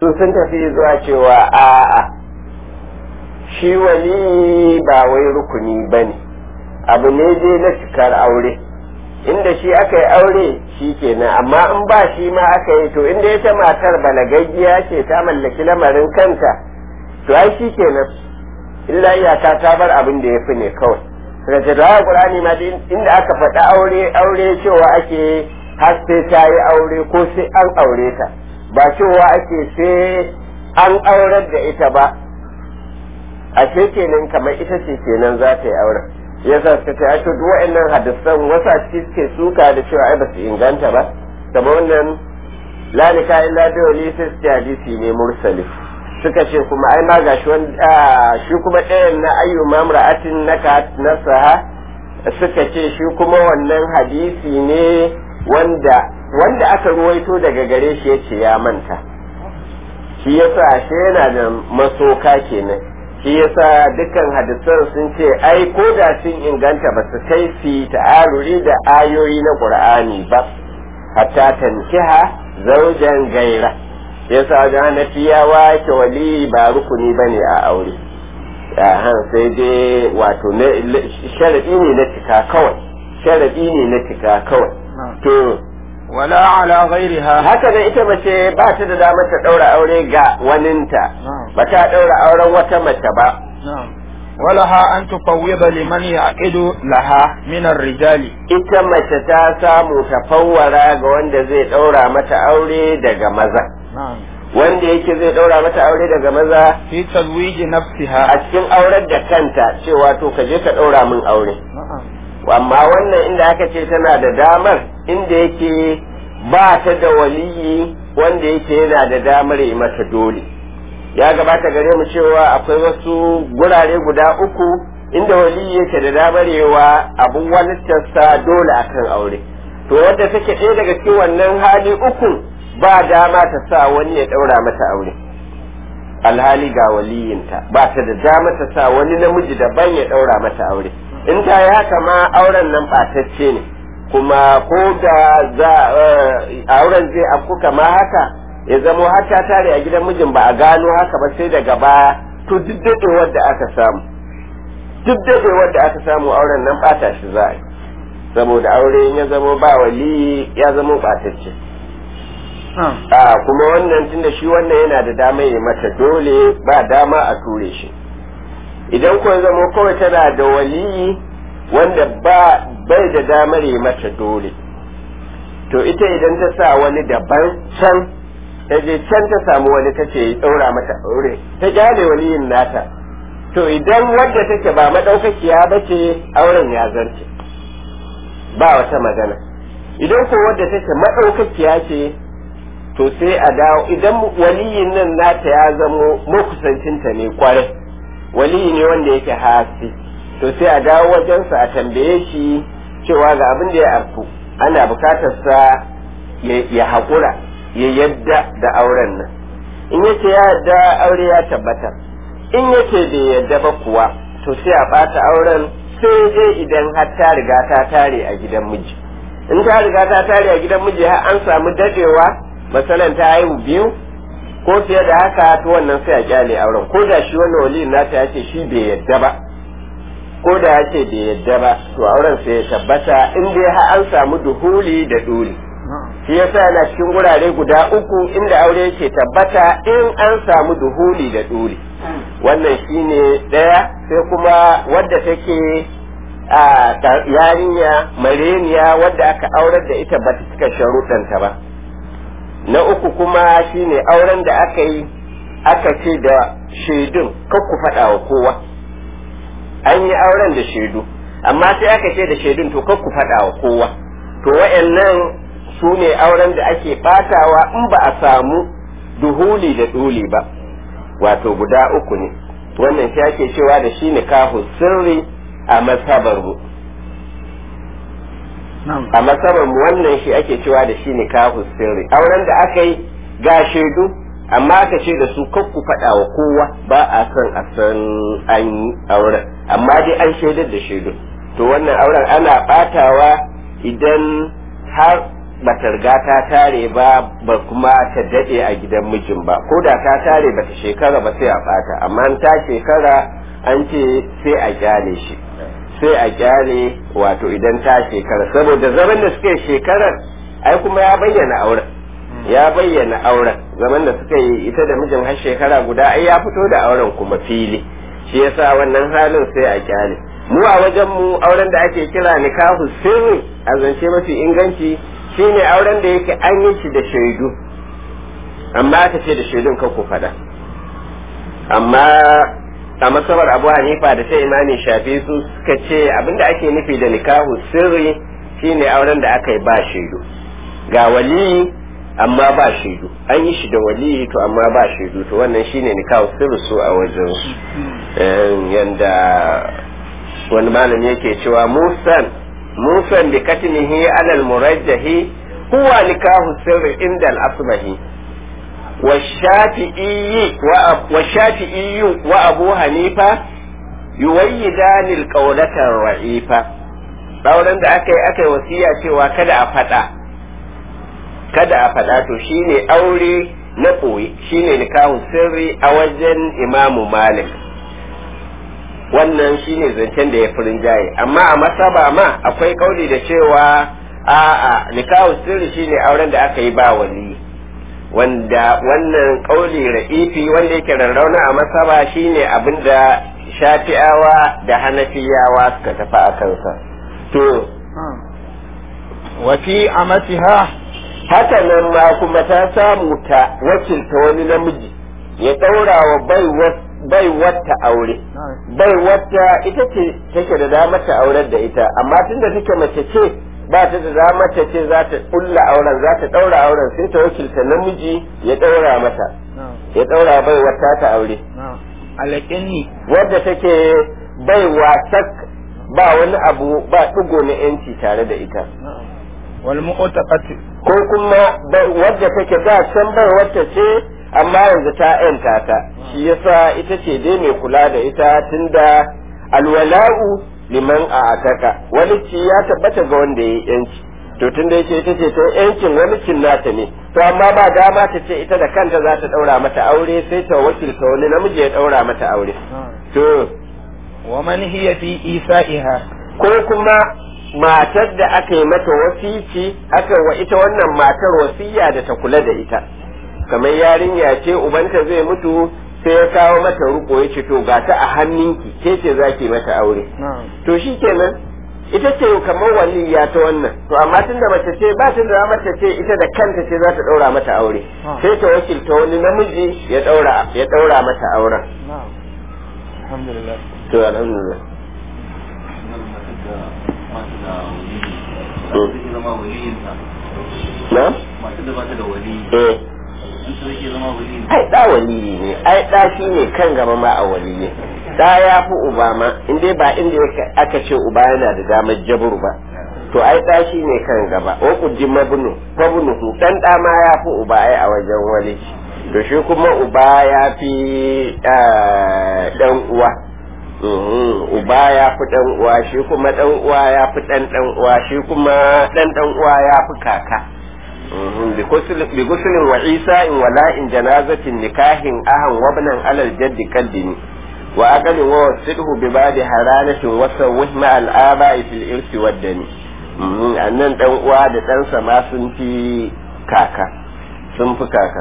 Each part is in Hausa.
su sun tafi zuwa cewa a'a shi wali ba wai rukuni ba ne abu ne dai na cikar aure inda shi aka yi aure shi kenan amma in ba shi ma aka yi to inda ita matar balagaggiya ce ta mallaki lamarin kanta to ai shi kenan illa iyaka ta bar abin da ya fi ne kawai daga ce da qur'ani ma inda aka faɗa aure aure cewa ake har sai ta yi aure ko sai an aure ta ba cewa ake sai an aurar da ita ba ashe kenan kamar ita ce kenan za ta yi auren yasa suka ce ai to duk wa'annan hadisan wasu a ciki suke suka da cewa ai ba su inganta ba kamar wannan la nika illa bi wali sai su hadisi ne mursali suka ce kuma ai ma gashi wanda shi kuma ɗayan na ayyu mamra'atin naka nasaha suka ce shi kuma wannan hadisi ne wanda wanda aka ruwaito daga gare shi yace ya manta shi yasa ashe yana da masoka kenan shi yasa dukkan hadisan sun ce ai ko da sun inganta ba su kai fi ta'aruri da ayoyi na qur'ani ba hatta tankiha zaujan gaira yasa wajen hanafiyawa ke wali ba rukuni bane a aure han sai dai wato sharadi ne na cika kawai sharadi ne na cika kawai to wala ala ghairiha haka da ita mace ba ta da damar ta daura aure ga waninta ba ta daura auren wata mace ba ولها أن تفوض لمن يعقد لها من الرجال ita mace ta samu ta fawwara ga wanda zai daura mata aure daga maza wanda yake zai daura mata aure daga maza في تزويج نفسها a cikin aurar da kanta cewa to ka je ka daura min aure amma wannan inda aka ce tana da damar inda yake ba ta da waliyi wanda yake yana da damar yi mata dole ya gabata gare mu cewa akwai wasu gurare guda uku inda waliyi yake da damar yawa abun walittarsa dole akan aure to wadda take ɗaya daga cikin wannan hali uku ba dama ta sa wani ya ɗaura mata aure alhali ga waliyinta ba ta da dama ta sa wani namiji daban ya ɗaura mata aure in ta yi haka ma auren nan ɓatacce ne kuma ko da za auren zai afku kama haka ya zamo har ta tare a gidan mijin ba a gano haka ba sai daga baya to duk daɗewar da aka samu duk daɗewar da aka samu auren nan ɓata shi za a yi saboda aure ya zamo ba wali ya zamo ɓatacce a kuma wannan tunda shi wannan yana da dama ya mata dole ba dama a ture shi idan ko zama kawai tana da waliyi wanda ba bai da damar yi mata dole to ita idan ta sa wani daban can ta je can ta samu wani ta ce ɗaura mata aure ta gyale waliyin nata to idan wadda take ba madaukakiya ba ce auren ya zarce ba wata magana idan ko wadda take madaukakiya ce to sai a dawo idan waliyin nan nata ya zamo makusancinta ne kwarai waliyi ne wanda yake hasi to sai a dawo wajensa a tambaye shi cewa ga abin da ya afku ana bukatar sa ya haƙura ya yadda da auren nan in yace ya yadda aure ya tabbata in yace bai yadda ba kuwa to sai a ɓata auren sai dai idan har ta riga ta tare a gidan miji in ta riga ta tare a gidan miji har an samu dadewa masalan ta haihu biyu ko fiye da haka to wannan sai a kyale auren ko da shi wannan wali nata ya ce shi bai yadda ba ko da ya ce bai yadda ba to auren sai ya tabbata in dai har an samu duhuli da duli shi yasa yana cikin gurare guda uku inda aure yake tabbata in an samu duhuli da duli wannan shine daya sai kuma wadda take a yarinya mareniya wadda aka aurar da ita ba ta cika sharuɗanta ba na uku kuma shine auren da aka yi aka ce da shaidun kan ku faɗa wa kowa an yi auren da shaidu amma sai aka ce da shaidun to kan ku faɗa wa kowa to wa'annan su ne auren da ake ɓatawa in ba a samu duhuli da duli ba wato guda uku ne wannan shi ake cewa da shi nikahu sirri a masabar mu a masabar mu wannan shi ake cewa da shi nikahu sirri auren da aka yi ga shaidu amma aka ce da su kan ku faɗa wa kowa ba a son a san an yi auren amma dai an shaidar da shaidu to wannan auren ana ɓatawa idan har ba ta riga ta tare ba ba kuma ta daɗe a gidan mijin ba ko da ta tare ba ta shekara ba sai a ɓata amma ta shekara an ce sai a kyale shi sai a kyale wato idan ta shekara saboda zaman da suka yi shekarar ai kuma ya bayyana auren ya bayyana auren zaman da suka yi ita da mijin har shekara guda ai ya fito da auren kuma fili shi yasa wannan halin sai a kyale mu a wajen mu auren da ake kira nikahu sirri a zance mafi inganci shine auren da yake an yi shi da shaidu amma aka ce da shaidun ka ku faɗa amma a masabar abu hanifa da sai imani shafi su suka ce abinda ake nufi da nikahu sirri shine auren da aka yi ba shaidu ga wali amma ba shaidu an yi shi da wali to amma ba shaidu to wannan shine nikahu sirri su a wajen su yanda wani malami yake cewa musan musan bi katmihi alal murajjahi huwa nikahu sirri inda al-asbahi والشافعي والشافعي وابو حنيفه يويدان القولة الرعيفة dauran da aka yi aka yi wasiya cewa kada a faɗa kada a faɗa to shine aure na ɓoye shine nikahun sirri a wajen imamu malik wannan shine zancen da ya fi rinjaye amma a masaba ma akwai kauli da cewa a'a nikahun sirri shine auren da aka yi ba wali wanda wannan kauli ra'ifi wanda yake rarrauna a masaba shine abinda shafi'awa da hanafiyawa suka tafi a kansa to wa fi amatiha haka nan ma kuma ta samu ta wakilta wani namiji ya daura wa bai wata aure bai wata ita ce take da damar ta aurar da ita amma tunda take mace ce ba ta da damar ta ce za ta kulla auren za ta daura auren sai ta wakilta namiji ya daura mata ya daura bai wata ta aure alaƙinni wadda take bai wasak ba wani abu ba ɗigo na yanci tare da ita wal mu'taqati ko kuma wadda take da can bai wata ce amma yanzu ta yanta ta shi yasa ita ce dai mai kula da ita tunda alwala'u liman a ataka wani ci ya tabbata ga wanda ya yi yanci to tunda yake ita ce ta yancin wani cin nata ne to amma ba dama ta ce ita da kanta za ta daura mata aure sai ta wakilta wani namiji ya daura mata aure to wa man hiya fi isa'iha ko kuma matar da aka yi mata wasici aka wa ita wannan matar wasiya da ta kula da ita kamar yarinya ce ubanta zai mutu sai ya kawo mata ruko ya ce to ga ta a hannunki ke ce za ki mata aure to shi kenan ita ce kamar waliya ta wannan to amma tunda mace ce ba ta da mace ce ita da kanta ce za ta daura mata aure sai ta wakilta wani namiji ya daura ya daura mata auren alhamdulillah to alhamdulillah na? masu da ba ta da wali eh an su zai zama wali ai da waliyi ne ai da shi ne kan gaba ma a waliyi da ya fi uba ma in dai ba inda yake- aka ce uba yana da damar jabur ba to ai da shi ne kan gaba wa kujin mabnu mabnu dan da ma ya fi uba ai a wajen wali to shi kuma uba ya fi eh, dan uwa Mhm, uba ya fi dan uwa shi kuma dan uwa ya fi dan dan uwa shi kuma dan dan uwa ya fi kaka Mhm, bi ghusl- bi ghuslin wa isa'in wa la'in janazatin nikahin ahan wabnan alal jaddi kaddini wa aqalin wa wasidhu bi ba'di haranatin wa sawwih ma al aba'i fil irsi wad dani Mhm, annan dan uwa da ɗansa ma sun fi kaka sun fi kaka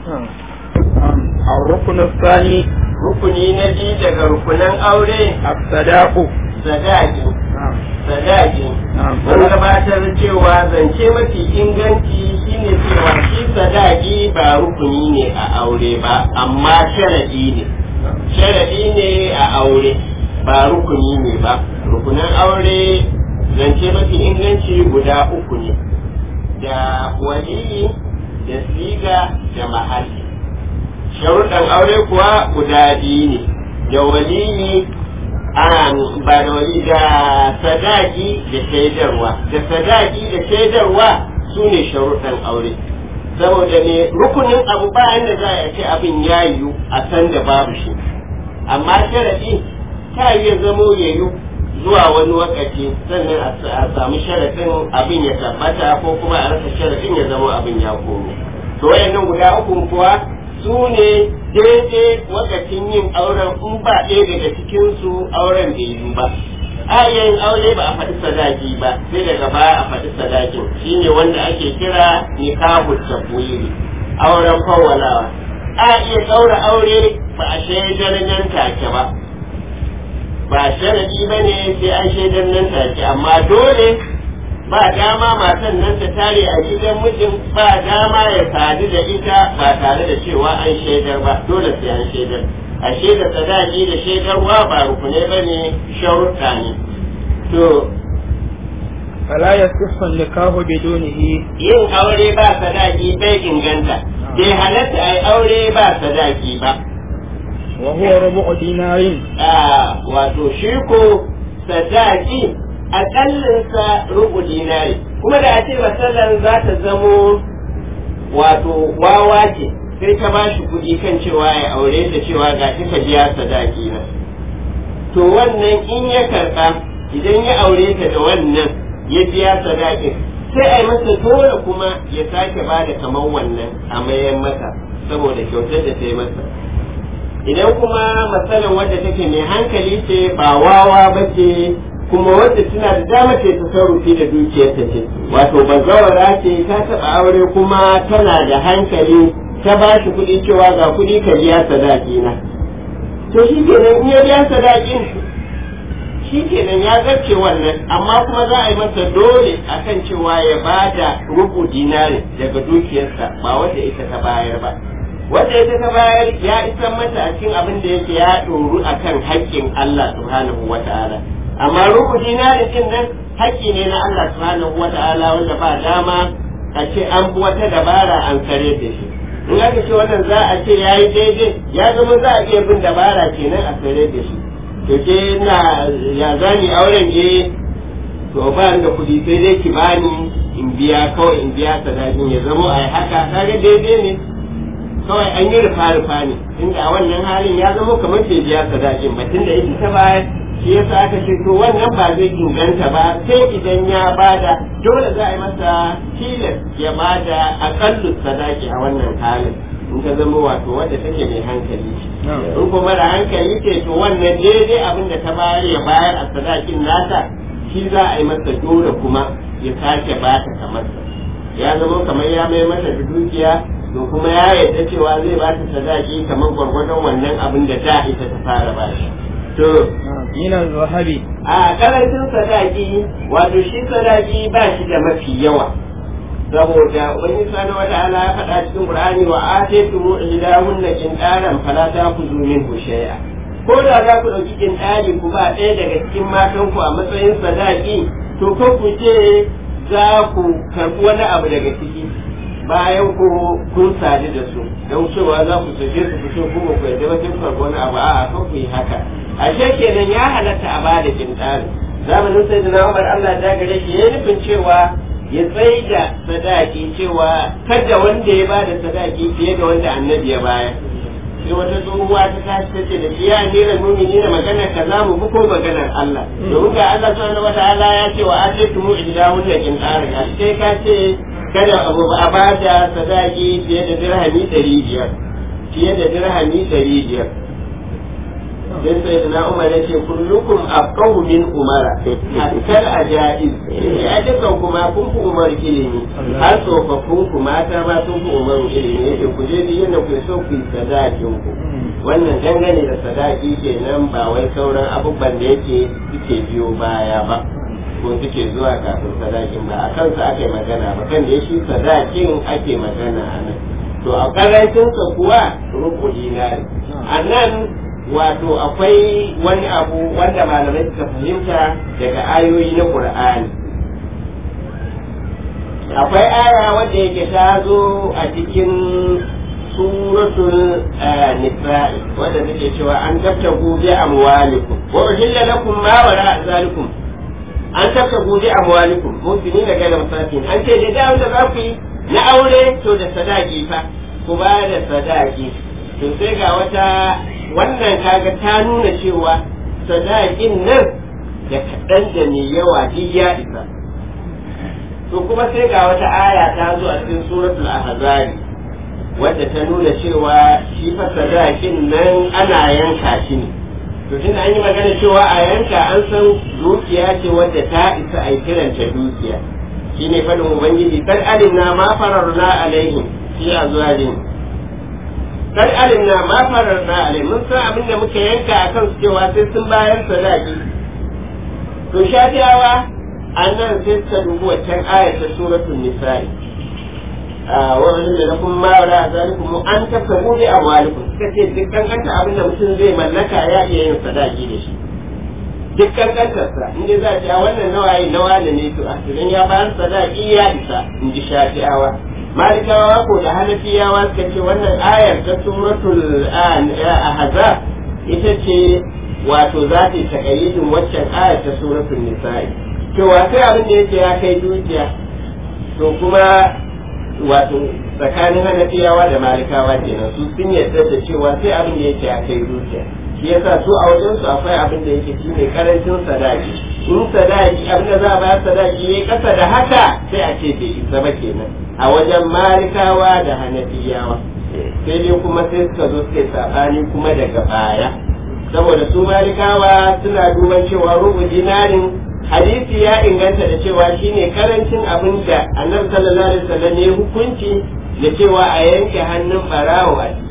الركن الثاني rukuni na biyu daga rukunan aure الصداق sadaki sadaki نعم mun gabatar cewa zance mafi inganci shine cewa shi sadaki ba rukuni ne a aure ba amma sharadi ne sharadi ne a aure ba rukuni ne ba rukunan aure zance mafi inganci guda uku ne da waliyi da siga da mahalli sharuɗan aure kuwa guda biyu ne da waliyi an ba da wali da sadaki da shaidarwa da sadaki da shaidarwa su ne sharuɗan aure saboda ne rukunin abu bayan da za a ce abin ya yiwu a san da babu shi amma sharaɗi ta iya zamo ya yiwu zuwa wani wakati sannan a samu sharaɗin abin ya tabbata ko kuma a rasa sharaɗin ya zama abin ya komo to wayannan guda uku kuwa su ne daidai wakacin yin auren in ba ɗaya daga cikinsu auren bai yi ba a yin aure ba a faɗi sadaki ba sai daga baya a faɗi sadakin shine wanda ake kira nikahu tabwiri auren fawwalawa a iya ɗaura aure ba a shaidar nan take ba ba sharadi ba ne sai an shaidar nan take amma dole ba dama matan nan ta tare a gidan mijin ba dama ya sadu da ita ba tare da cewa an shaidar ba dole sai an shaidar a shaida sadaki da shaidarwa ba rukunai ba ne sharuɗa ne to فلا يصح النكاح بدونه yin aure ba sadaki bai inganta bai halatta a yi aure ba sadaki ba وهو ربع دينار a wato shi ko sadaki akallinsa rubu dinari kuma da a ce masallan za ta zamo wato wawa ce sai ta ba shi kuɗi kan cewa ya aure da cewa ga ka biya sadaki na to wannan in ya karɓa idan ya aure ta da wannan ya biya sadakin sai a yi masa dole kuma ya sake ba da kamar wannan a mayan masa saboda kyautar da ta yi masa idan kuma matsalan wadda take mai hankali ce ba wawa ba ce kuma wadda tana da dama ce ta sarrufi da dukiyarta ce wato bazawara ce ta taɓa aure kuma tana da hankali ta ba shi kuɗi cewa ga kuɗi ka biya sadaki na to shi kenan in ya biya sadakin shi kenan ya zarce wannan amma kuma za a yi masa dole akan cewa ya bada rubu dinari daga dukiyarsa ba wanda ita ta bayar ba wanda ita ta bayar ya isan mata a cikin abin da yake ya ɗoru a kan haƙƙin Allah subhanahu wa ta'ala amma rubu dinari din nan haƙƙi ne na Allah subhanahu wa ta'ala wanda ba dama a ce an bi wata dabara an kare da shi in aka ce wannan za a ce ya yi daidai ya zama za a iya bin dabara kenan a kare da shi to ke na ya zani auren je to ba da kuɗi sai dai ki bani in biya kawai in biya sadakin ya zama a haka kaga daidai ne kawai an yi rufa-rufa ne inda a wannan halin ya zama kamar bai biya sadakin ba tunda ita ta bayar shi yasa aka ce to wannan ba zai inganta ba sai idan ya bada dole za a yi masa tilas ya bada akallu sadaki a wannan halin in ka zama wato wadda take mai hankali in kuma da hankali ce to wannan daidai abin da ta bayar ya bayar a sadakin nata shi za a yi masa dole kuma ya sake bata kamar ya zama kamar ya mai mata da dukiya to kuma ya yarda cewa zai ba ta sadaki kamar gwargwadon wannan abin da da ita ta fara ba shi. To, من الذهب a karancin sadaki wato shi sadaki ba shi da mafi yawa. Saboda wani sani wata ala ya faɗa cikin Qur'ani wa ataytu mu ihdahunna qintaran fala ta'khudhu minhu shay'a. Ko da za ku ɗauki qintari ku ba ɗaya daga cikin matanku a matsayin sadaki to ko ku ce za ku karɓi wani abu daga ciki bayan ku kun sadu da su don cewa za ku sake su fito kuma ku yadda wajen farko wani abu a kan ku yi haka ashe kenan ya halatta a bada kintari zamanin sai da Umar Allah ya gare shi ya nufin cewa ya tsaye da sadaki cewa kada wanda ya bada sadaki fiye da wanda annabi ya bayar sai wata tsohuwa ta tashi ta ce da shi ya nera mumini na maganar ka za mu bi ko maganar Allah domin ga Allah subhanahu wataala ya ce wa ataitu mu ihdahunna qintaran sai ka ce kada abu ba a ba da sadaki fiye da dirhami ɗari biyar fiye da dirhami ɗari biyar sai sai da na umar ya ce kullukum afqahu min umara hakkar ajaiz ya dukan kuma kun fi umar ilimi har tsofaffin ku mata ma sun fi umar ilimi yake ku je biyu na ku so ku yi sadakin ku wannan dangane da sadaki kenan ba wai sauran abubuwan da yake suke biyo baya ba ko suke zuwa kafin sadakin ba a kansa aka yi magana ba kan da ya shi sadakin ake magana a nan to a karancinsa kuwa rubu dinari a nan wato akwai wani abu wanda malamai suka fahimta daga ayoyi na qur'ani akwai aya wanda yake ta zo a cikin suratul nisa'i wanda take cewa an tabtagu bi amwalikum wa uhilla lakum ma wara zalikum an tafka gobe a mawalikum mutuni da gana musafin an ce da da za ku yi na aure to da sadaki fa ku ba da sadaki to sai ga wata wannan kaga ta nuna cewa sadakin nan da kaɗan da mai yawa duk ya isa to kuma sai ga wata aya ta zo a cikin suratul ahzab wadda ta nuna cewa shi fa sadakin nan ana yanka shi ne to tun an yi magana cewa a yanka an san dukiya ce wadda ta isa a kiranta dukiya shine fadin ubangiji kar alimna ma fararna alaihim fi azwajin kar alimna ma fararna alaihim mun san abin da muka yanka akan su cewa sai sun bayar sadaki to shafiyawa annan sai suka dubi waccan ayar ta suratul nisa'i wani da lakum ma wala zalikum an tasabu bi amwalikum suka ce dukkan kanta abin da mutum zai mallaka ya iya yin sadaki da shi dukkan kantarsa inda za a ce a wannan nawaye nawa da ne to a idan ya bayar sadaki ya isa in ji shafi'awa malikawa ko da hanafiyawa suka ce wannan ayar ta suratul ahzab ita ce wato za ta yi takayyidin waccan ayar ta suratul nisa'i cewa sai abin da yake ya kai dukiya to kuma wato tsakanin hanafiyawa da malikawa kenan su sun yarda da cewa sai abin da yake a kai zuciya shi yasa su a wajen su akwai abin da yake shine karancin sadaki in sadaki abin da za a bayar sadaki yayi kasa da haka sai a ce bai isa ba kenan a wajen malikawa da hanafiyawa sai dai kuma sai suka zo suka sabani kuma daga baya saboda su malikawa suna duban cewa rubu dinarin hadisi ya inganta da cewa shine karancin abin da annabi sallallahu alaihi wasallam ne hukunci da cewa a yanke hannun barawo a ciki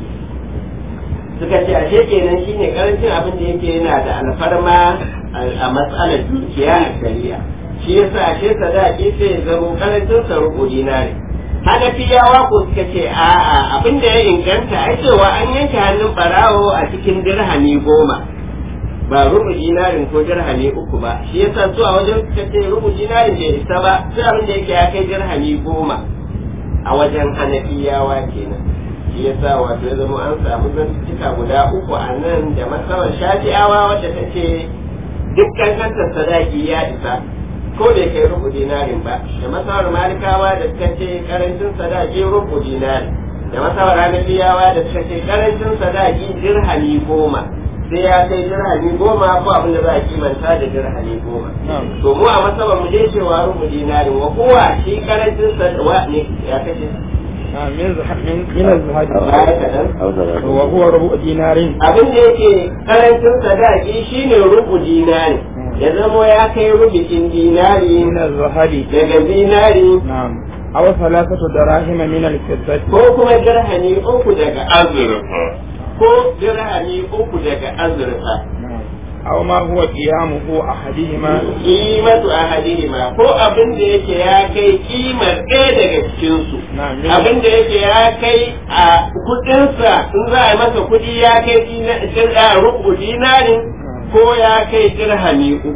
suka ce ashe kenan shine karancin abin da yake yana da alfarma a matsalar dukiya a shari'a shi yasa ashe sadaki sai ya zama karancin sa rubu dinari hanafiyawa ko suka ce a'a abin da ya inganta ai cewa an yanke hannun barawo a cikin dirhami goma ba rubu dinarin ko dirhami uku ba shi yasa su a wajen suka ce rubu dinarin bai isa ba sai abin da yake ya kai dirhami goma a wajen hanafiyawa kenan shi yasa wato ya zama an samu zantuttuka guda uku a nan da masarar shafi'awa wadda ta ce dukkan kanta sadaki ya isa ko bai kai rubu dinarin ba da masarar malikawa da suka ce karancin sadaki rubu dinarin da masarar hanafiyawa da suka ce karancin sadaki dirhami goma sai ya kai dirhami goma ko abin da za a kimanta da dirhami goma. To mu a masaba mu je cewa rubu dinarin wa kowa shi karancin sadawa ne ya kashe. من من الزهاد Baya kaɗan. وهو ربع دينار Abin da yake karancin sadaki shine rubu dinari. Ya zamo ya kai rubucin dinari من الزهاد daga dinari نعم أو ثلاثة دراهم من الفضة ko kuma dirhami uku daga azurfa. Ko dirhami uku daga azurfa. نعم أو ما هو قيامه أحدهما kimatu ahadihima ko abin da yake ya kai kimar ɗaya daga cikinsu نعم abin da yake ya kai a kudinsa in za a yi masa kudi ya kai dina- rubu dinarin ko ya kai dirhami uku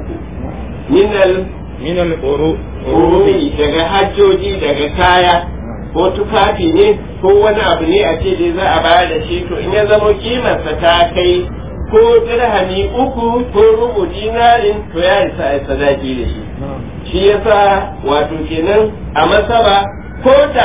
minal من القروء urumi daga hajjoji daga kaya ko tufafi ne ko wani abu ne a ce dai za a bayar da shi to in ya zama kimarsa ta kai ko dirhami uku ko rubu dinarin to ya isa a yi sadaki da shi نعم shi yasa wato kenan a masaba ko da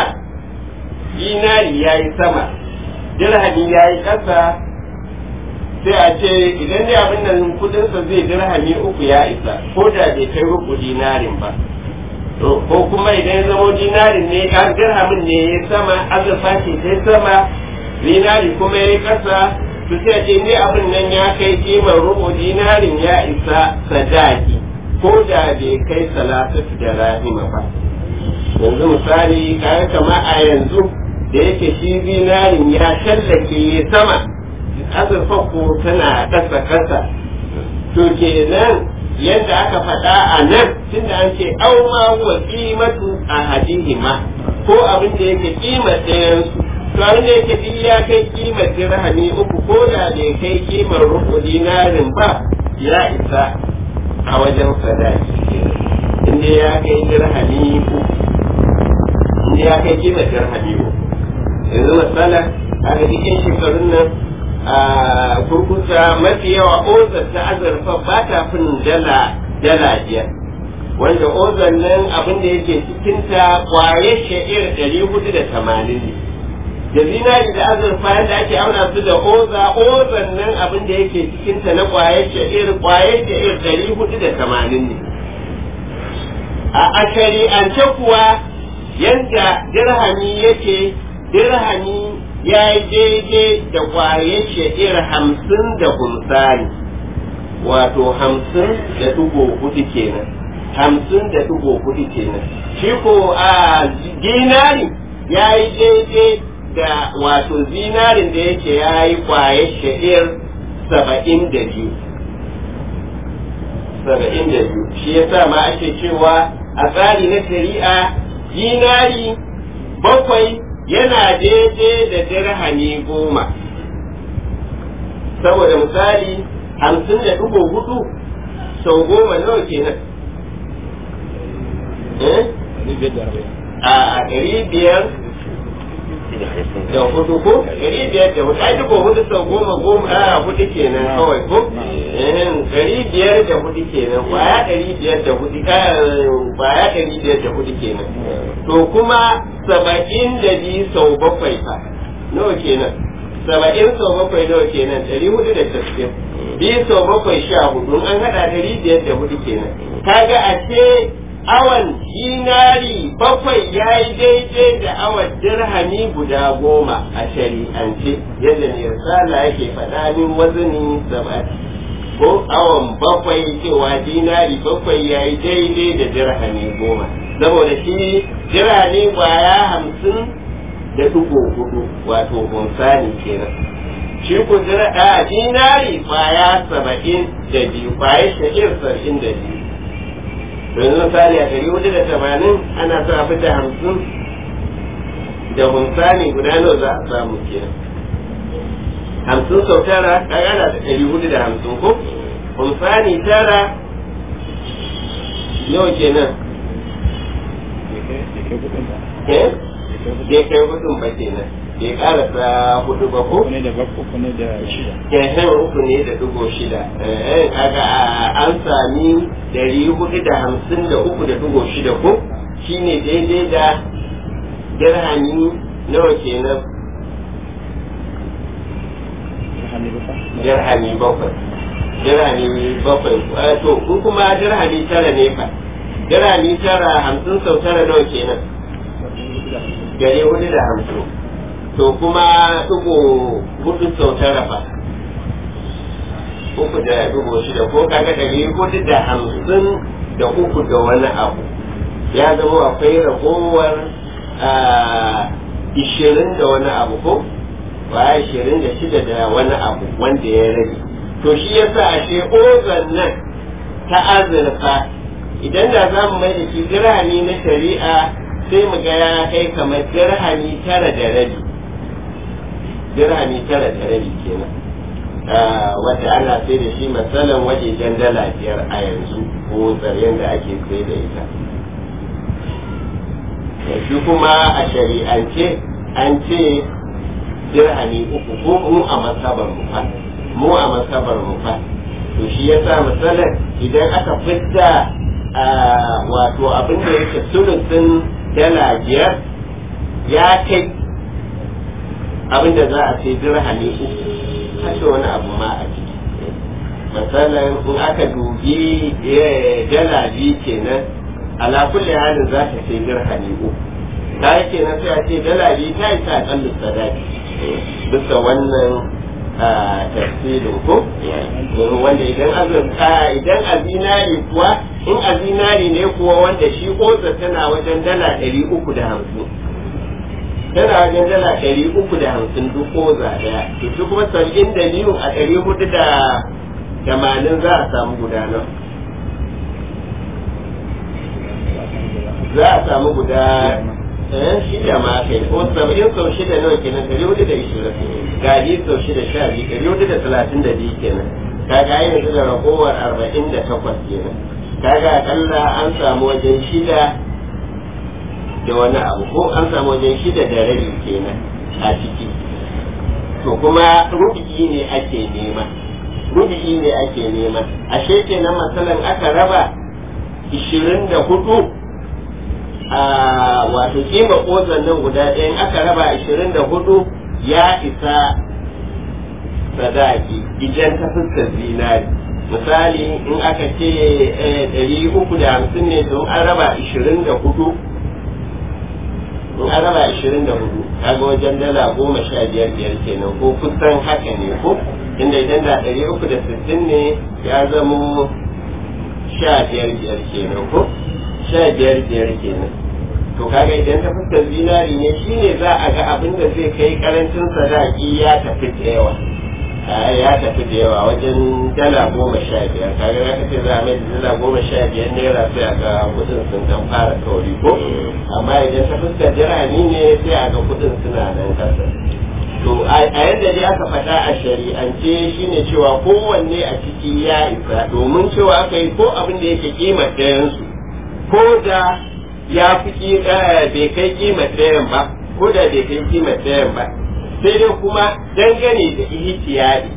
dinari ya yi sama dirhami ya yi ƙasa sai a ce idan dai abin nan kudinsa zai dirhami uku ya isa ko da bai kai rubu dinarin ba to ko kuma idan ya zama dinarin ne a dirhamin ne ya sama azurfa ce sai sama dinari kuma ya yi ƙasa to sai a ce ne abin nan ya kai kimar rubu dinarin ya isa sadaki ko da bai kai salatatu da rahima ba yanzu misali kayan kama a yanzu da yake shi zinarin ya shallake ya sama azurfa ko tana ƙasa ƙasa to kenan yadda aka faɗa a nan tunda an ce au ma huwa qimatu ahadihima ko abin da yake kimar ɗayan su to abin da yake duk ya kai kimar dirhami uku ko da bai kai kimar rubu dinarin ba ya isa a wajen sadaki inda ya kai dirhami uku inda ya kai kimar dirhami uku yanzu matsala a ga cikin shekarun nan a kurkusa mafi yawa ozar ta azurfa ba ta fin dala dala biyar wanda ozar nan abin da yake cikinta kwaye sha'ir ɗari hudu da tamanin ne da zinari da azurfa yadda ake auna su da oza ozan nan abin da yake cikinta na kwayar sha'ir kwayar sha'ir ɗari hudu da tamanin ne a shari'ance kuwa yadda dirhami yake dirhami ya yi daidai da kwayar sha'ir hamsin da humsani wato hamsin da dugo hudu kenan hamsin da dugo hudu kenan shi ko a dinari ya yi daidai da wato zinarin da yake ya yi kwaye sha'ir saba'in da biyu saba'in da biyu shi ya sa ma ake cewa a tsari na shari'a zinari bakwai yana daidai da dirhami goma saboda misali hamsin da dubu hudu sau goma nawa kenan a ɗari biyar da hudu ko ɗari biyar da hudu ai duka hudu sau goma goma a hudu kenan kawai ko ɗari biyar da hudu kenan kwaya ɗari biyar da hudu kwaya ɗari biyar da hudu kenan to kuma saba'in da biyu sau bakwai fa nawa kenan saba'in sau bakwai nawa kenan ɗari hudu da tasirin biyu sau bakwai sha hudu an haɗa ɗari biyar da hudu kenan kaga a ce awan dinari bakwai ya yi daidai da awan dirhami guda goma a shari'ance yadda ne risala yake faɗa min wazini saba'in ko awan bakwai cewa dinari bakwai ya yi daidai da dirhami goma saboda shi dirhami kwaya hamsin da dubu hudu wato hunsani kenan shi ku a dinari kwaya saba'in da biyu kwaya shahir saba'in da biyu yanzu misali a ɗari hudu da tamanin ana sa fi da hamsin da hunsani guda nawa za a samu kenan hamsin sau tara kaga ana da ɗari hudu da hamsin ko hunsani tara nawa kenan eh bai kai hudun ba kenan bai karasa hudu ba ko? ne da uku ne da shida. Kehen uku ne da dugo shida. Eh, kaga an sami dari hudu da hamsin da uku da dugo shida ko? Shi ne daidai da dirhami nawa kenan? Dirhami bakwai. Dirhami bakwai. To, ku kuma dirhami tara ne fa. Dirhami tara hamsin sau tara nawa kenan? Gari hudu da hamsin. to kuma dubu hudu sau tara fa uku da dubu shida ko kaga ɗari hudu da hamsin da uku da wani abu ya zama akwai ragowar ishirin da wani abu ko ba ishirin da shida da wani abu wanda ya rage to shi yasa ashe ozan nan ta azurfa idan da za mu mai da shi dirhami na shari'a sai mu ga ya kai kamar dirhami tara da rabi dirhami tara da rabi kenan wanda ana sai da shi matsalan wajejen dala biyar a yanzu ko tsaryen da ake sai da ita shi kuma a shari'ance an ce dirhami uku ko mu a masabar mu fa mu a masabar mu fa to shi yasa matsalan idan aka fitta wato abin da yake sulusin dala biyar ya kai abinda za a ce dirhami uku kashe wani abu ma a ciki misalin in aka dubi dala biyu kenan ala kulli halin za ta ce dirhami uku ta yi kenan sai a ce dala biyu ta yi ta akallu sadaki bisa wannan tafsirin ko wanda idan azurta idan a zinari kuwa in a zinari ne kuwa wanda shi kosa tana wajen dala ɗari uku da hamsin tana wajen dala ɗari uku da hamsin duk koza ɗaya to su kuma saba'in da biyu a ɗari hudu da tamanin za a samu gudanar za a samu guda shida ma kai ko saba'in sau shida nawa kenan ɗari hudu da ishirin gadi sau shida sha biyu ɗari hudu da talatin da biyu kenan kaga yanzu da ragowar arba'in da takwas kenan kaga akalla an samu wajen shida da wani abu ko an samu wajen shida da rabi kenan a ciki to kuma rubu'i ne ake nema rubu'i ne ake nema ashe kenan matsalan aka raba ishirin da hudu a wato kima kozan nan guda ɗaya in aka raba ashirin da hudu ya isa sadaki idan ta fuskar zinari misali in aka ce ɗari uku da hamsin ne don an raba ashirin da hudu in an raba ashirin da hudu kaga wajen dala goma sha biyar biyar kenan ko kusan haka ne ko inda idan da ɗari uku da sittin ne ya zamo sha biyar biyar kenan ko sha biyar biyar kenan to kaga idan ta fuskar zinari ne shine za a ga abin da zai kai karancin sadaki ya tafi da yawa ya tafi da yawa wajen dala goma sha biyar kaga za ka ce za a mai da dala goma sha biyar naira sai a ga kudin sun dan fara kauri ko amma idan ta fuskar dirhami ne sai a ga kudin suna nan kasa to a yadda dai aka faɗa a shari'ance shine cewa kowanne a ciki ya isa domin cewa aka yi ko abin da yake kimar ɗayansu ko da ya fi bai kai kimar ɗayan ba ko da bai kai kimar ɗayan ba sai dai kuma dangane da ihtiyadi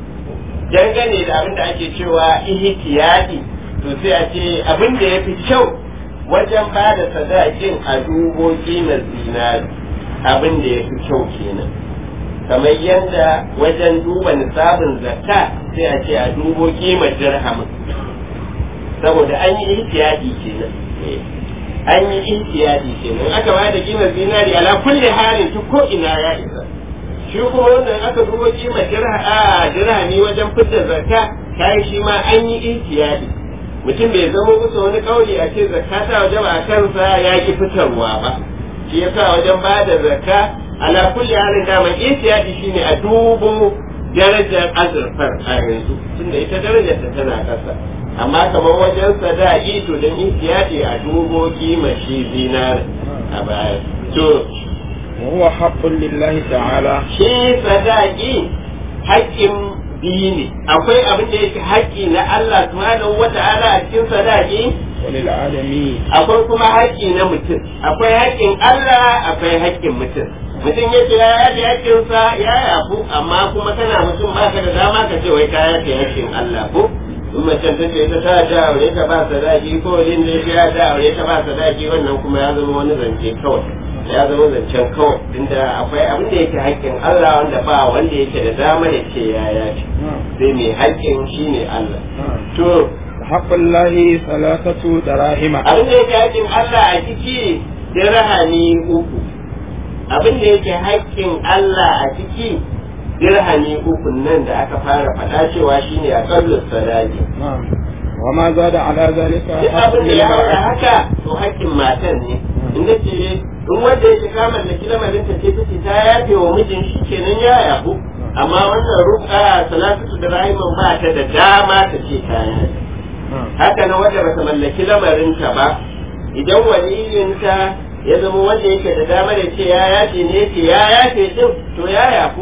dangane da abin da ake cewa ihtiyadi to sai a ce abin da ya fi kyau wajen ba da sadakin a dubo kimar zinari abin da ya fi kyau kenan kamar yadda wajen duba nisabin zakka sai a ce a dubo kimar dirhamin saboda an yi ihtiyadi kenan an yi ihtiyadi kenan aka ba da kimar zinari ala kulli halin ta ko ina ya isa shi kuma wannan aka dubo kimar dirhami wajen fitar zakka kai shi ma an yi ihtiyadi mutum bai zama musu wani kauli a ce zakka ta waje ba a kansa ya ki fitarwa ba shi yasa wajen ba da zakka ala kulli halin daman ihtiyadi shine a dubo darajar azurfar a yanzu tunda ita darajar ta tana kasa amma kamar wajen sadaki to dan ihtiyadi a dubo kima shi zinar a baya to وهو حق لله تعالى shi sadaki haƙƙin biyu ne akwai abin da yake haƙƙi na Allah subhanahu wata'ala a cikin sadaki وللعالمين akwai kuma haƙƙi na mutum akwai haƙƙin Allah akwai haƙƙin mutum mutum ya ce ya yafe haƙƙinsa ya yafu amma kuma kana mutum ba ka da dama ka ce wai ka yafe haƙƙin Allah ko in macen ta ce ta ta ta aure ta ba sadaki ko yin da ya ta aure ta ba sadaki wannan kuma ya zama wani zance kawai ya zama zancen kawai tunda akwai abin da yake haƙƙin Allah wanda ba wanda yake da dama ya ce ya yafe sai mai haƙƙin shine Allah to حق الله ثلاثة دراهم abin da yake haƙƙin Allah a ciki dirhami uku abin da yake haƙƙin Allah a ciki dirhami uku nan da aka fara faɗa cewa shine a kallon sadaki نعم وما زاد على ذلك duk حق abin da ya haura للمرأة haka to haƙƙin matan ne in da ce in wanda yake ka mallaki lamarin ta ce take ta yafe wa mijin shi kenan ya yafu amma wannan ruka salatu da rahiman ba ta da dama ta ce ta yafe نعم haka na wanda bata mallaki lamarinta ba idan waliyinta ya zama wanda yake da dama da ce ya yafe ne ce ya yafe din to ya yafu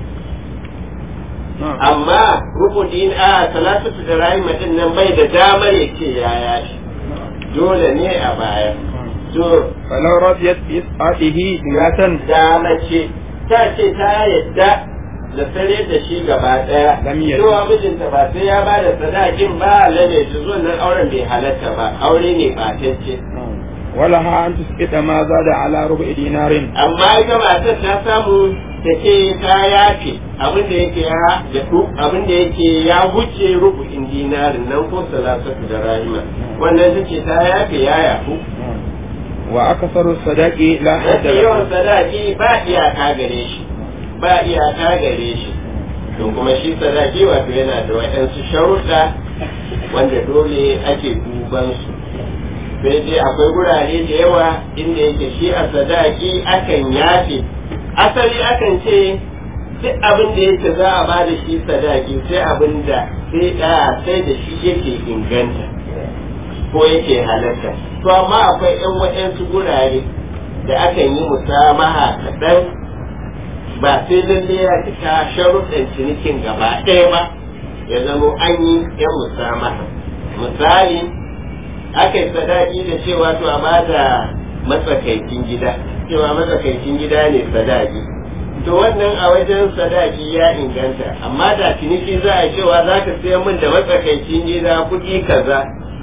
نعم amma rukudin a salatu da rahima din nan bai da damar ya ce ya yafe dole ne a baya to فلو رضيت بإسقاطه بياتا da mace ta ce ta yadda da sare da shi gaba daya Lam yadda. cewa mijinta ba sai ya ba da sadakin ba lalle shi zuwa nan auren bai halatta ba aure ne batacce نعم. ولها أن تسقط ما زاد على ربع دينار amma ita matar ta samu ta ce ta yafe abin da yake ya daɗu abin da yake ya wuce rubu'in dinarin nan ko salasatu da rahima wannan ta ce ta yafe ya yafu نعم. وأكثر الصداق لا حد mafi yawan له sadaki ba iyaka gare shi ba iyaka gare shi to kuma shi sadaki wato yana da waɗansu sharuɗa wanda dole ake duban su sai dai akwai gurare da yawa inda yake shi a sadaki akan yafe asali akan ce duk abin da yake za a ba da shi sadaki sai abin da sai da sai da shi yake inganta ko yake halatta to amma akwai yan waɗansu gurare da akan yi musamaha kaɗan ba sai lalle ya cika sharuɗan cinikin gaba ɗaya ba ya zamo an yi yan musamaha misali aka yi sadaki da cewa to a ba da matsakaicin gida cewa matsakaicin gida ne sadaki to wannan a wajen sadaki ya inganta amma da ciniki za a cewa za ka sayar min da matsakaicin gida kuɗi kaza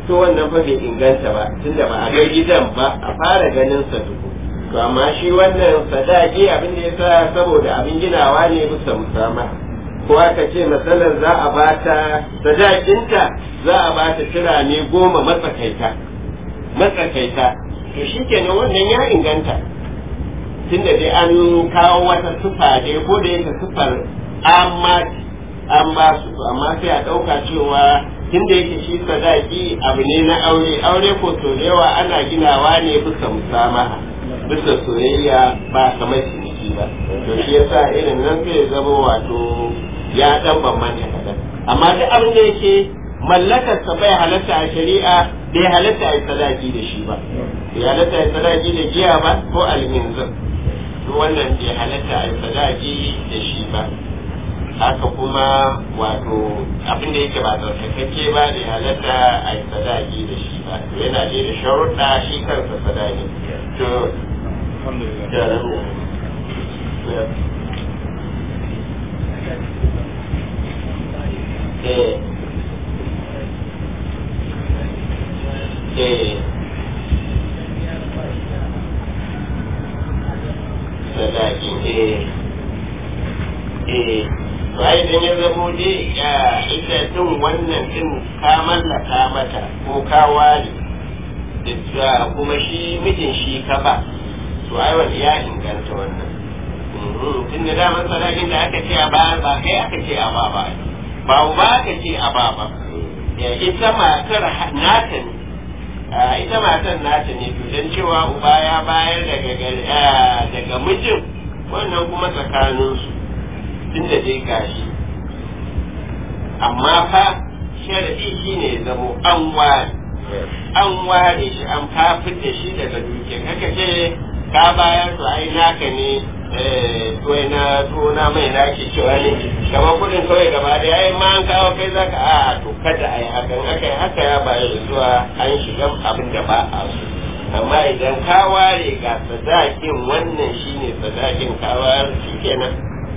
to wannan fa bai inganta ba tunda ba a ga gidan ba a fara ganin sa tuku to amma shi wannan sadaki abin da yasa saboda abin ginawa ne bisa musama ko aka ce matsalar za a bata sadakinta za a bata turane goma matsakaita matsakaita to shi kenan wannan ya inganta tunda dai an kawo wata sufa dai ko da yake sufar amma an ba su amma sai a ɗauka cewa tunda yake shi sadaki abu ne na aure aure ko so da yawa ana ginawa ne bisa musamaha bisa soyayya ba kamar ciniki ba to shi yasa irin nan zai zama wato ya dan bambanta kadan amma duk abin da yake mallakar sa bai halatta a shari'a bai halatta a sadaki da shi ba bai halatta a sadaki da giya ba ko alminzir duk wannan bai halatta a sadaki da shi ba haka kuma wato abin da yake ba tsarkakakke ba bai halatta a sadaki da shi ba to yana da da sharuɗa shi kansa sadaki to eh eh sadaki eh eh to ai idan ya zamo dai ya ita din wannan din ka mallaka mata ko ka ware da kuma shi mijin shi ka ba to ai wani ya inganta wannan tun da daman sadakin da aka ce a ba ba kai aka ce a ba ba ba ba aka ce a ba ba ita matar nata ne ita matar nata ne to don cewa uba ya bayar daga daga mijin wannan kuma tsakaninsu tun da dai gashi amma fa sharadi shi ne zamo an ware an ware shi an kafin da shi daga duke kaka ce ka bayar to ai naka ne to na to na mai na ke cewa ne kamar kudin kawai gaba da yayin ma an kawo kai zaka a to kada ai hakan aka yi haka ya bayar zuwa an shiga abin da ba a so amma idan ka ware ga sadakin wannan shine sadakin ka ware shi kenan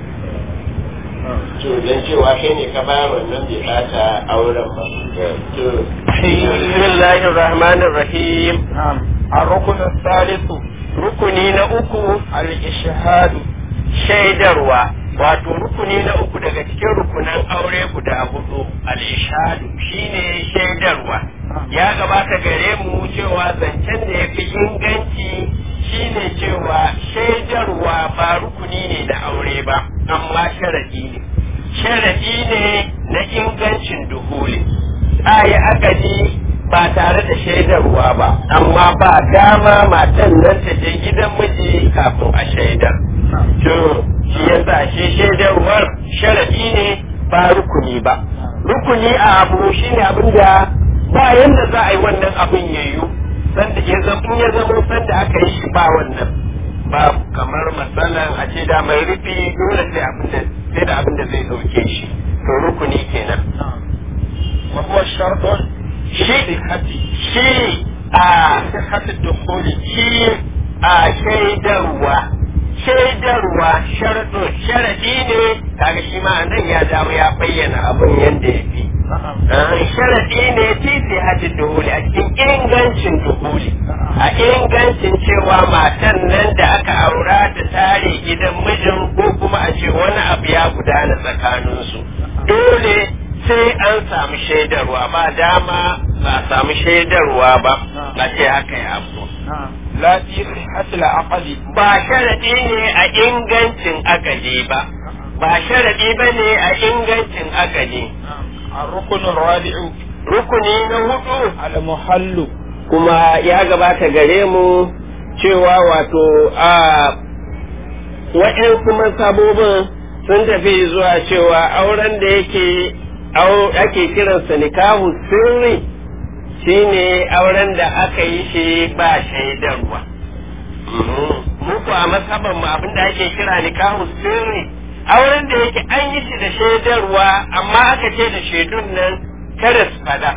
to dan cewa kai ne ka bayar wannan bai bata auren ba to bismillahir rahmanir rahim الركن الثالث rukuni na uku الإشهاد shaidarwa wato rukuni na uku daga cikin rukunan aure guda hudu al-ishadu shine shaidarwa ya gabata gare mu cewa zancen da ya fi inganci shine cewa shaidarwa ba rukuni ne na aure ba amma sharadi ne sharadi ne na ingancin duhuli a yi akadi ba tare da shaidarwa ba amma ba dama matan nan ta je gidan miji kafin a shaidar to shi yasa shi shaidarwar sharadi ne ba rukuni ba rukuni a abu shine abin da ba yanda za a yi wannan abin yayu sanda ya zama ya zama sanda aka yi shi ba wannan ba kamar matsalan a ce da mai rufi dole sai abin da sai da abin da zai dauke shi to rukuni kenan وهو شرط shi shi a صحة الدخول shi a shaidarwa shaidarwa sharɗo sharaɗi ne kaga shi ma nan ya dawo ya bayyana abin yadda ya fi sharaɗi ne titi hajji duhuli a cikin ingancin duhuli a ingancin cewa matan nan da aka aura da tare gidan mijin ko kuma a ce wani abu ya gudana tsakaninsu dole sai an samu shaidarwa ba dama ba a samu shaidarwa ba a ce haka ya abu لا في صحة العقد ba sharaɗi ne a ingancin akali ba ba sharaɗi ba ne a ingancin akali الركن الرابع rukuni na hudu المحل kuma ya gabata gare mu cewa wato a waɗansu masabobin sun tafi zuwa cewa auren da yake au- ake kiransa nikahu sirri shine auren da aka yi shi ba shaidarwa muku a masaban mu abin da ake kira nikahu sirri auren da yake an yi shi da shaidarwa amma aka ce da shaidun nan kada su fada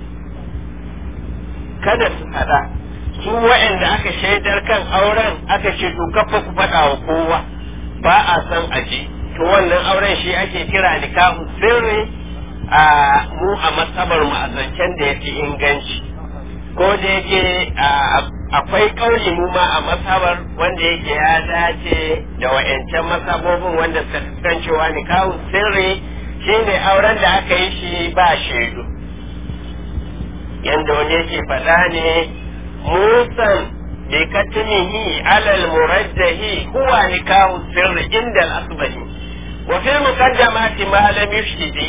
kada su fada su waɗanda aka shaidar kan auren aka ce to kafa ku faɗa wa kowa ba a san aji to wannan auren shi ake kira nikahu sirri a mu a masabar mu a zancen da ya fi inganci ko da yake akwai kauli mu ma a masabar wanda yake ya dace da wa'ancan masabobin wanda suka san cewa nikahun sirri shine auren da aka yi shi ba shaidu yanda wani yake faɗa ne musan bi katmihi alal murajjahi huwa nikahu sirri inda al-asbahi wa fil muqaddamati ma lam yushhidi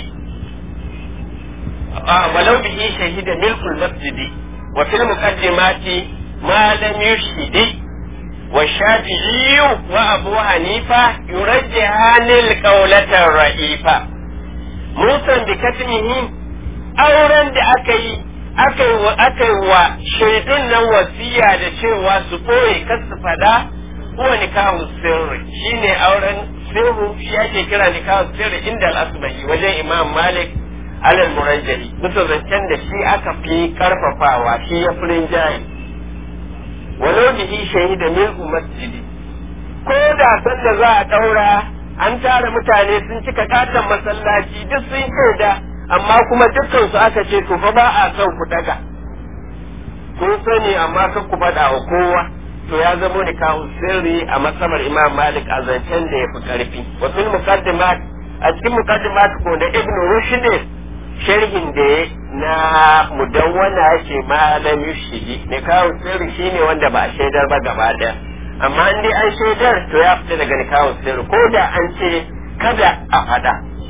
ولو به شهد ملك المسجد وفي المقدمات ما لم يشهد والشافعي وأبو حنيفة يرجحان القولة الرئيفة موسى بكتمه auren da aka yi aka yi wa shaidun nan wasiya da cewa su ɓoye kar su fada kuwa nikahu sirri shine auren sirru shi ake kira nikahu sirri inda al-asbahi wajen imam malik alal murajjali bisa zancen da shi aka fi karfafawa shi ya furin jayi walau bihi shahida min masjidi ko da sanda za a daura an tara mutane sun cika katon masallaci duk sun shaida amma kuma dukkan su aka ce to fa ba a son ku daga kun sani amma kan ku faɗa wa kowa to ya zamo ni kawo sirri a masamar imam malik a zancen da ya fi karfi wa fil muqaddimat a cikin muqaddimat ko da ibnu rushd sharhin da ya na mudawwana yake malam yushidi ne kawo sirri shine wanda ba a shaidar ba gaba daya amma in dai an shaidar to ya fita daga kawo sirri ko da an ce kada a fada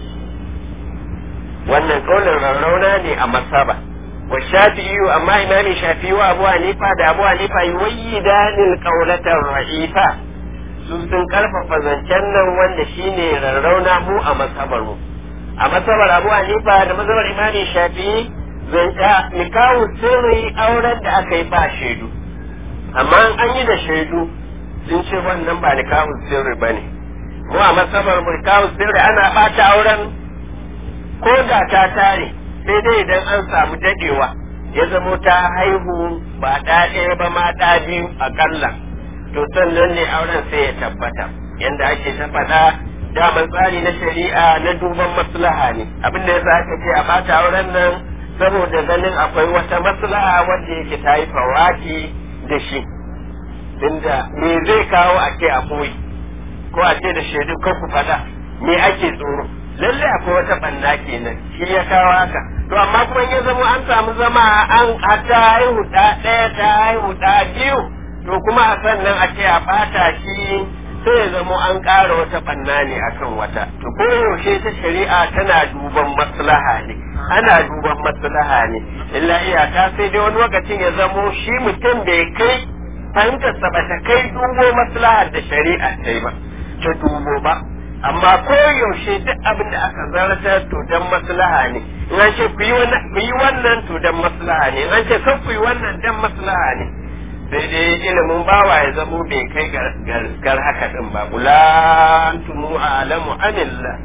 wannan kaulin rarrauna ne a masaba wa shafi'i amma imami shafi'i wa abu hanifa da abu hanifa yuwayyidanil qaulatar ra'ifa su sun karfafa zancen nan wanda shine rarrauna mu a masabar mu a masabar abu hanifa da masabar imami shafi'i zanta nikahu sirri auren da aka yi ba shaidu amma an yi da shaidu sun ce wannan ba nikahu sirri ba ne mu a masabar mu nikahu sirri ana bata auren ko da ta tare sai dai idan an samu dadewa ya zamo ta haihu ba ɗa ɗaya ba ma ɗa biyu akalla to sannan ne auren sai ya tabbata yanda ake ta faɗa daman tsari na shari'a na duban maslaha ne abin da yasa aka ce a bata auren nan saboda ganin akwai wata maslaha wanda yake ta yi fawaki da shi tunda me zai kawo a ce a koyi ko a ce da shaidu kan ku faɗa me ake tsoro lalle akwai wata banna kenan shi ya kawo haka to amma kuma ya zama an samu zama an ta haihu ɗa ɗaya ta haihu ɗa biyu to kuma a sannan a ce a bata shi sai ya zamo an ƙara wata banna ne akan wata to ko yaushe ta shari'a tana duban maslaha ne ana duban maslaha ne illa iyaka sai dai wani lokacin ya zamo shi mutum bai kai fahimtarsa ba ta kai dubo maslahar da shari'a ta yi ba ta dubo ba amma ko yaushe duk abin da aka zartar to dan maslaha ne in an ce ku yi wannan to dan maslaha ne in an ce kan ku yi wannan dan maslaha ne sai dai ilimin bawa ya zamo bai kai gar haka din ba ulantumu alamu anillah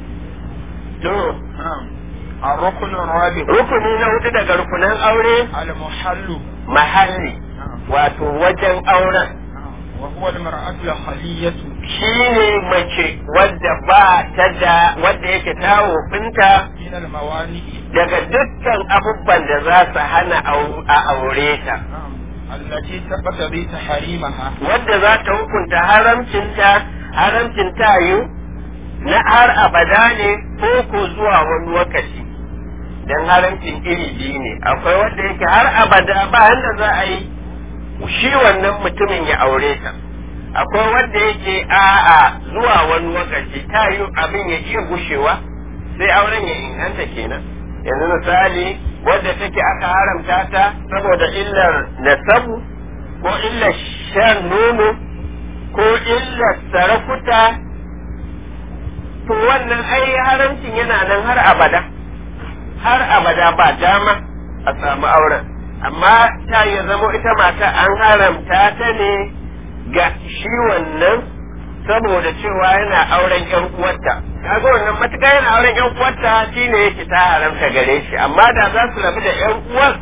to الركن الرابع rukuni na hudu daga rukunan aure المحل mahalli wato wajen auren وهو المرأة الخلية shine mace wadda ba ta da wadda yake ta wofinta من الموانئ daga dukkan abubuwan da za su hana au- a aure ta التي تقتضي تحريمها wadda za ta hukunta haramcinta haramcin tayu na har abada ne ko ko zuwa wani lokaci dan haramcin iri biyu ne akwai wanda yake har abada ba yanda za a yi shi wannan mutumin ya aure ta akwai wanda yake a'a zuwa wani lokaci tayu abin ya iya gushewa sai auren ya inganta kenan yanzu misali wadda take aka haramta ta saboda illar nasabu ko illar shan nono ko illar sarakuta to wannan ai haramcin yana nan har abada har abada ba dama a samu auren amma ta ya zamo ita mata an haramta ta ne ga shi wannan saboda cewa yana auren yan uwarta kaga wannan matuƙa yana auren yan uwarta shine yake ta haramta gare shi amma da za su rabu da yan uwar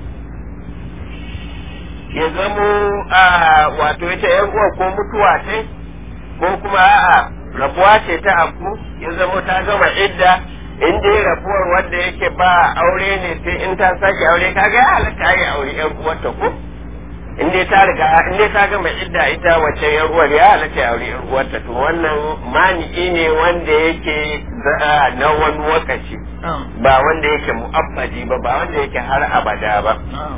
ya zamo a wato ita yan uwar ko mutuwa ce ko kuma a'a rabuwa ce ta abu ya zamo ta gama idda in dai rabuwar wanda yake ba aure ne sai in ta sake aure kaga ya halatta ya aure yar uwarta ko in dai ta riga in dai ta gama idda ita wace yar uwar ya halatta ya aure yar uwarta to wannan mani'i ne wanda yake na wani lokaci ba wanda yake mu'abbadi ba ba wanda yake har abada ba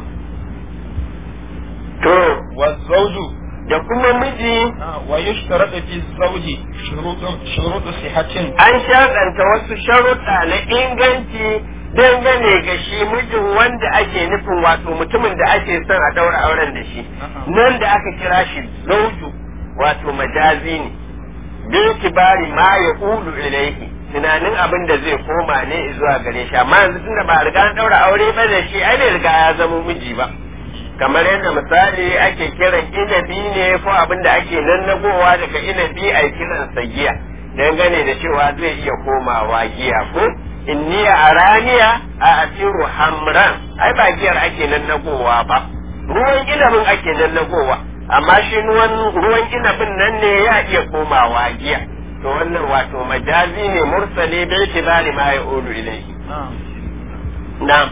to والزوج da kuma miji ويشترط في الزوج شروط شروط صحة an shaɗanta wasu sharuɗa na inganci dangane ga shi mijin wanda ake nufin wato mutumin da ake son a daura auren da shi nan da aka kira shi zauju wato majazi ne bil kibari ma ya ulu ilaihi tunanin abin da zai koma ne zuwa gare shi amma yanzu tunda ba a riga an daura aure ba da shi ai bai riga ya zama miji ba kamar yadda misali ake kiran inabi ne ko abin da ake nannagowa daga inabi a kiran giya dangane da cewa zai iya komawa giya ko inniya araniya a asiru hamran ai ba giyar ake nannagowa ba ruwan inabin ake nannagowa amma shi ruwan inabin nan ne ya iya komawa giya to wannan wato majazi ne mursali bai kibari ma ya ulu ilaihi na'am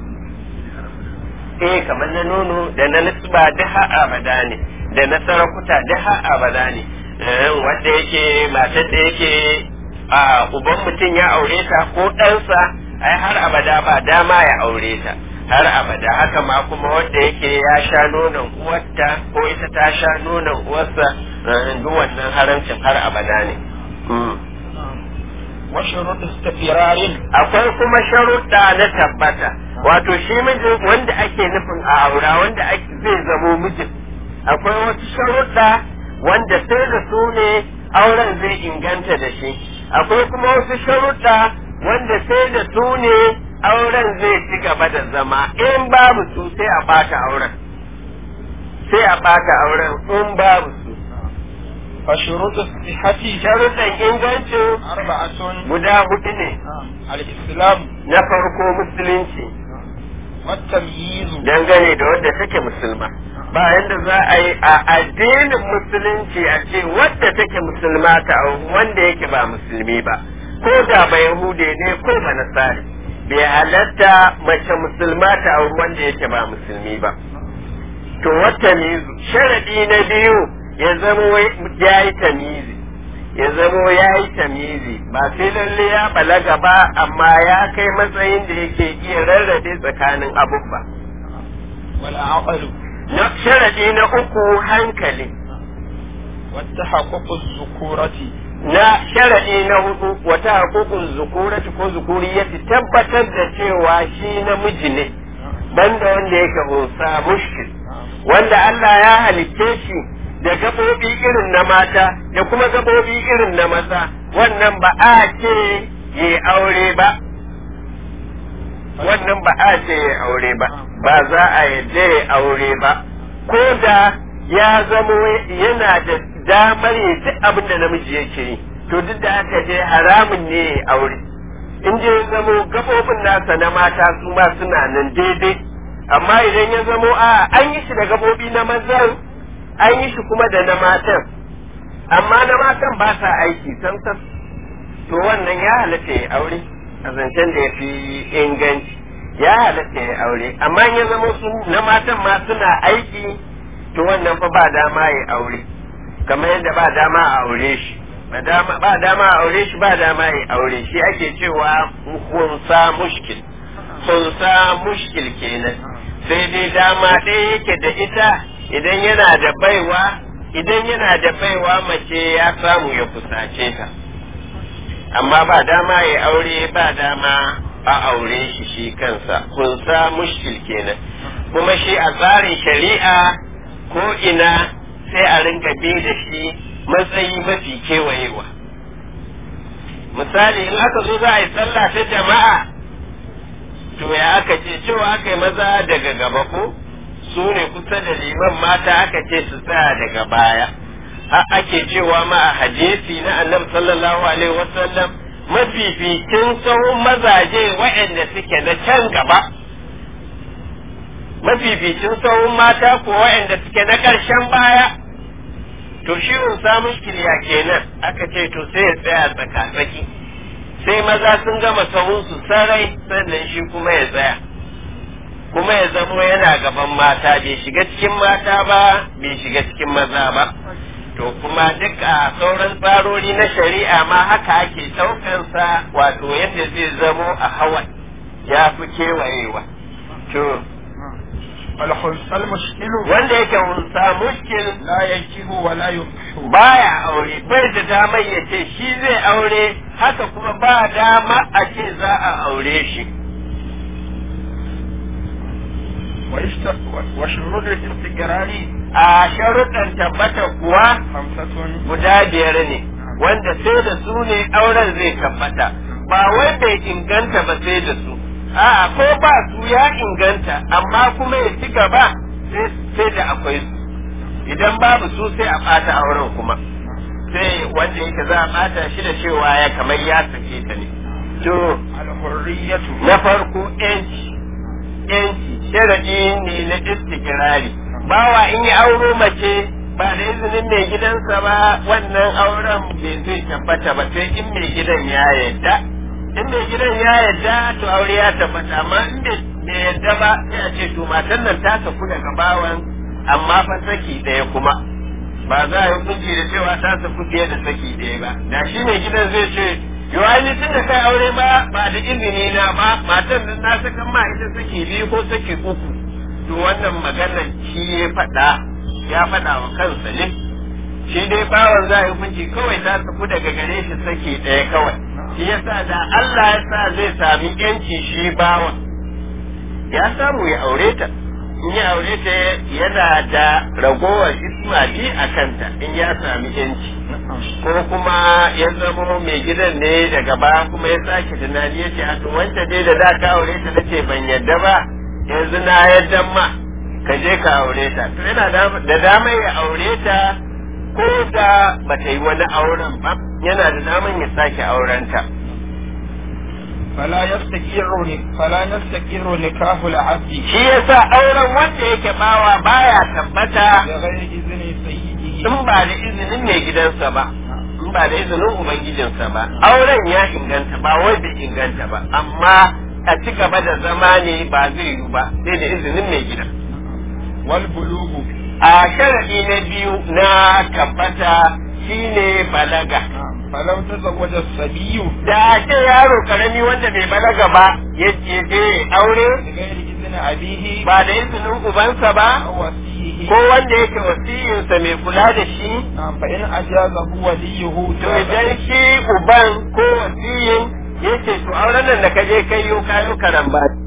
eh kamar na nono da na nisba daha abada ne da na sarakuta daha abada ne wanda yake matar da yake a uban mutum ya aure ta ko ɗansa ai har abada ba dama ya aure ta har abada haka ma kuma wanda yake ya sha nonon uwarta ko ita ta sha nonon uwarsa duk wannan haramcin har abada ne وشروط استقرار akwai kuma sharuɗa na tabbata wato shi mijin wanda ake nufin a aura wanda zai zamo mijin akwai wasu sharuɗa wanda sai da su ne auren zai inganta da shi akwai kuma wasu sharuɗa wanda sai da su ne auren zai ci gaba da zama in babu su sai a bata auren sai a bata auren in babu su فشروط الصحة sharuɗan ingancin أربعة guda hudu ne الإسلام na farko musulunci والتمييز dangane da wadda take musulma ba yadda za a yi a addinin musulunci a ce wadda take musulma ta auri wanda yake ba musulmi ba ko da ba yahude ne ko ba nasari bai halatta mace musulma ta auri wanda yake ba musulmi ba to wata mizu sharadi na biyu ya zama ya yi tamizi ya zamo ya yi tamizi ba sai lalle ya balaga ba amma ya kai matsayin da yake iya rarrabe tsakanin abubba والعقل na sharadi na uku hankali والتحقق الذكورة na sharadi na hudu wata hukukun zukurati ko zukuriyati tabbatar da cewa shi namiji ne banda wanda yake unsa mushkil wanda Allah ya halicce shi da gabobi irin na mata da kuma gabobi irin na maza wannan ba a ce yi aure ba wannan ba a ce yi aure ba ba za a yadda ya aure ba ko da ya zamo yana da damar ya duk abin da namiji yake yi to duk da haka dai haramun ne ya aure in je ya zamo gabobin nasa na mata su ma suna nan daidai amma idan ya zamo a an yi shi da gabobi na mazan an yi shi kuma da na matan amma na matan ba sa aiki samsam to wannan ya halatta ya aure a zancen da ya fi inganci ya halatta ya aure amma in ya zama su na matan ma suna aiki to wannan fa ba dama ya aure kamar yadda ba dama a aure shi ba dama ba dama a aure shi ba dama ya aure shi ake cewa hunsa mushkil hunsa mushkil kenan sai dai dama ɗaya yake da ita idan yana da baiwa idan yana da baiwa mace ya samu ya kusace ta amma ba dama ya aure ba dama a aure shi shi kansa kunsa mushkil kenan kuma shi a tsarin shari'a ko ina sai a rinka bi da shi matsayi mafi kewayewa misali in aka zo za a yi sallah ta jama'a to ya aka ce cewa aka yi maza daga gaba ko su ne kusa da liman mata aka ce su tsaya daga baya har ake cewa ma a hadisi na annabi sallallahu alaihi wasallam mafificin sahun mazaje waɗanda suke na can gaba mafificin sahun mata ko waɗanda suke na ƙarshen baya to shi unsa mushkiliya kenan aka ce to sai ya tsaya tsaka-tsaki sai maza sun gama sahunsu sarai sannan shi kuma ya tsaya kuma ya zamo yana gaban mata bai shiga cikin mata ba bai shiga cikin maza ba to kuma duk a sauran tsarori na shari'a ma haka ake ɗaukansa wato yadda zai zamo a hawa ya fi kewayewa to والخنثى المشكل wanda yake hunsa mushkil لا ينكه ولا ينكح baya aure bai da damar ya ce shi zai aure haka kuma ba dama a ce za a aure shi واشت- وشروط الاستقرار a sharuɗan tabbata kuwa خمسة guda biyar ne wanda sai da su ne auren zai tabbata ba wai bai inganta ba sai da su a'a ko ba su ya inganta amma kuma ya ci gaba sai sai da akwai su idan babu su sai a ɓata auren kuma sai wanda yake za a ɓata shi da cewa ya kamar ya sake ta ne to الحرية na farko yanci yanci sharadi ne na istikirari bawa in yi auro mace ba da izinin mai gidansa ba wannan auren bai zai tabbata ba sai in mai gidan ya yarda in mai gidan ya yarda to aure ya tabbata amma in bai bai yarda ba sai a ce to matan nan ta saku daga bawan amma fa saki ɗaya kuma ba za a yi hukunci da cewa ta saku fiye da saki ɗaya ba da shi mai gidan zai ce yo ai ni tun da kai aure ma ba da izini na ba matan nan na saka ma ita saki biyu ko saki uku to wannan maganar shi ya faɗa ya faɗa wa kansa ne shi dai bawan za a yi hukunci kawai ta saku daga gare shi saki ɗaya kawai shi yasa da Allah ya sa zai sami yanci shi bawan ya samu ya aure ta in ya aure ta yana da ragowar ismali a kanta in ya sami yanci ko kuma ya zamo mai gidan ne daga baya kuma ya sake tunani ya ce a to wanda dai da da ka aure ta nace ban yadda ba yanzu na yadda ma ka je ka aure ta to yana da da dama ya aure ta ko da ba ta yi wani auren ba yana da daman ya sake auren ta فلا يستقر فلا يستقر نكاح العبد shi yasa auren wanda yake bawa baya tabbata بغير إذن سيده in ba da izinin mai gidansa ba in ba da izinin ubangijinsa ba auren ya inganta ba wai bai inganta ba amma a ci gaba da zama ne ba zai yi ba sai da izinin mai gida والبلوغ a sharadi na biyu na tabbata shine balaga فلو تزوج الصبي da ce yaro karami wanda bai balaga ba ya je je aure بغير إذن أبيه ba da izinin ubansa ba أو وصيه ko wanda yake wasiyinsa mai kula da shi نعم فإن أجازه وليه to idan shi uban ko wasiyin yace to auren nan da ka je kai yo kayo karamba